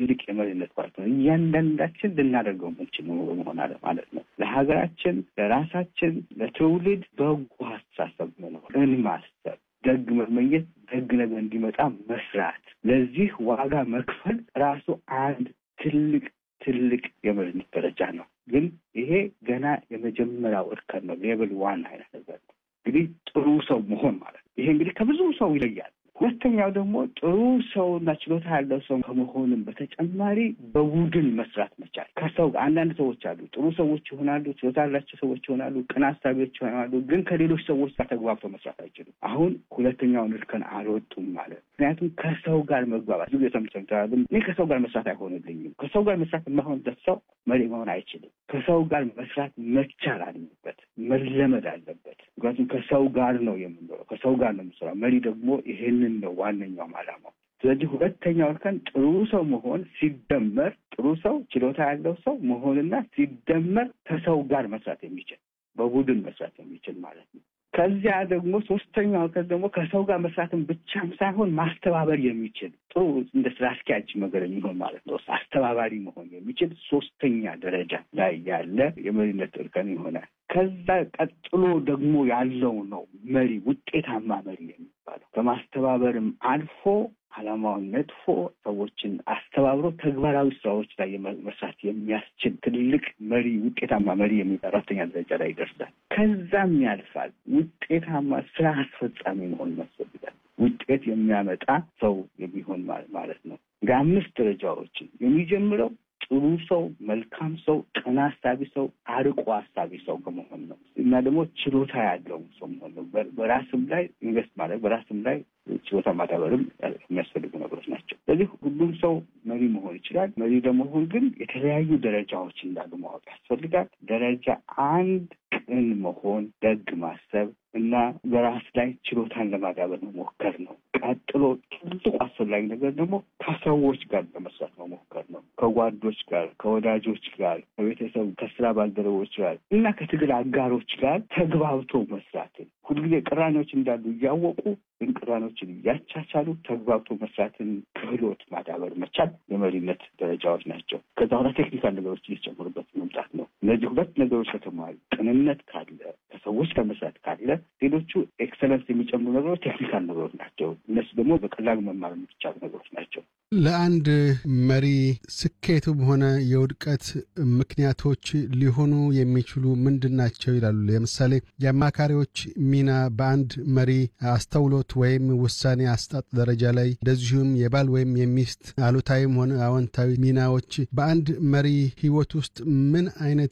ትልቅ የመሪነት ኳሊቲ ነው። እያንዳንዳችን ልናደርገው የምንችል መሆን አለ ማለት ነው። ለሀገራችን፣ ለራሳችን፣ ለትውልድ በጎ አስተሳሰብ መኖርን ማሰብ፣ ደግ መመኘት፣ ደግ ነገር እንዲመጣ መስራት፣ ለዚህ ዋጋ መክፈል ራሱ አንድ ትልቅ ትልቅ የመሪነት ደረጃ ነው። ግን ይሄ ገና የመጀመሪያው እርከን ነው። ሌብል ዋን አይነት ነገር ነው። እንግዲህ ጥሩ ሰው መሆን ማለት ነው። ይሄ እንግዲህ ከብዙ ሰው ይለያል። ሁለተኛው ደግሞ ጥሩ ሰውና ችሎታ ያለው ሰው ከመሆንም በተጨማሪ በቡድን መስራት መቻል። ከሰው አንዳንድ ሰዎች አሉ፣ ጥሩ ሰዎች ይሆናሉ፣ ችሎታ ያላቸው ሰዎች ይሆናሉ፣ ቅን አሳቢዎች ይሆናሉ። ግን ከሌሎች ሰዎች ጋር ተግባብተው መስራት አይችሉም። አሁን ሁለተኛውን እርከን አልወጡም ማለት ምክንያቱም ከሰው ጋር መግባባት ብዙ የተምቸምተዋል። እኔ ከሰው ጋር መስራት አይሆንልኝም። ከሰው ጋር መስራት የማይሆንበት ሰው መሪ መሆን አይችልም። ከሰው ጋር መስራት መቻል አለበት፣ መለመድ አለበት። ምክንያቱም ከሰው ጋር ነው የምንኖረው፣ ከሰው ጋር ነው የምንሰራው። መሪ ደግሞ ይሄንን ነው ዋነኛውም ዓላማው። ስለዚህ ሁለተኛው እርከን ጥሩ ሰው መሆን ሲደመር ጥሩ ሰው ችሎታ ያለው ሰው መሆንና ሲደመር ከሰው ጋር መስራት የሚችል በቡድን መስራት የሚችል ማለት ነው። ከዚያ ደግሞ ሶስተኛው እርከን ደግሞ ከሰው ጋር መስራትን ብቻም ሳይሆን ማስተባበር የሚችል ጥሩ እንደ ስራ አስኪያጅ ነገር የሚሆን ማለት ነው። አስተባባሪ መሆን የሚችል ሶስተኛ ደረጃ ላይ ያለ የመሪነት እርከን ይሆናል። ከዛ ቀጥሎ ደግሞ ያለው ነው መሪ ውጤታማ መሪ የሚባለው ከማስተባበርም አልፎ ዓላማውን ነጥፎ ሰዎችን አስተባብሮ ተግባራዊ ስራዎች ላይ መስራት የሚያስችል ትልቅ መሪ ውጤታማ መሪ የሚባል አራተኛ ደረጃ ላይ ይደርሳል። ከዛም ያልፋል። ውጤታማ ስራ አስፈጻሚ መሆን ያስፈልጋል። ውጤት የሚያመጣ ሰው የሚሆን ማለት ነው። እንደ አምስት ደረጃዎችን የሚጀምረው ጥሩ ሰው፣ መልካም ሰው፣ ቀና አሳቢ ሰው፣ አርቆ አሳቢ ሰው ከመሆን ነው እና ደግሞ ችሎታ ያለው ሰው መሆን ነው። በራስም ላይ ኢንቨስት ማድረግ በራስም ላይ ችሎታ ማዳበርም የሚያስፈልጉ ነገሮች ናቸው። ስለዚህ ሁሉም ሰው መሪ መሆን ይችላል። መሪ ለመሆን ግን የተለያዩ ደረጃዎች እንዳሉ ማወቅ ያስፈልጋል። ደረጃ አንድ ቅን መሆን፣ ደግ ማሰብ እና በራስ ላይ ችሎታን ለማዳበር መሞከር ነው። ቀጥሎ ትልቁ አስፈላጊ ነገር ደግሞ ከሰዎች ጋር ለመስራት መሞከር ነው። ከጓዶች ጋር፣ ከወዳጆች ጋር፣ ከቤተሰብ፣ ከስራ ባልደረቦች ጋር እና ከትግል አጋሮች ጋር ተግባብቶ መስራትን ሁልጊዜ ቅራኔዎች እንዳሉ እያወቁ ግን ቅራኔዎችን እያቻቻሉ ተግባብቶ መስራትን ክህሎት ማዳበር መቻል የመሪነት ደረጃዎች ናቸው። ከዛ በኋላ ቴክኒካል ነገሮች እየጨመሩበት መምጣት ነው። እነዚህ ሁለት ነገሮች ከተሟሉ፣ ቅንነት ካለ፣ ከሰዎች ጋር መስራት ካለ፣ ሌሎቹ ኤክሰለንስ የሚጨምሩ ነገሮች ቴክኒካል ነገሮች ናቸው። እነሱ ደግሞ በቀላሉ መማር የሚቻሉ ነገሮች ናቸው። ለአንድ መሪ ስኬቱም ሆነ የውድቀት ምክንያቶች ሊሆኑ የሚችሉ ምንድን ናቸው ይላሉ? ለምሳሌ የአማካሪዎች ሚና በአንድ መሪ አስተውሎት ወይም ውሳኔ አስጣጥ ደረጃ ላይ እንደዚሁም የባል ወይም የሚስት አሉታዊም ሆነ አዎንታዊ ሚናዎች በአንድ መሪ ሕይወት ውስጥ ምን አይነት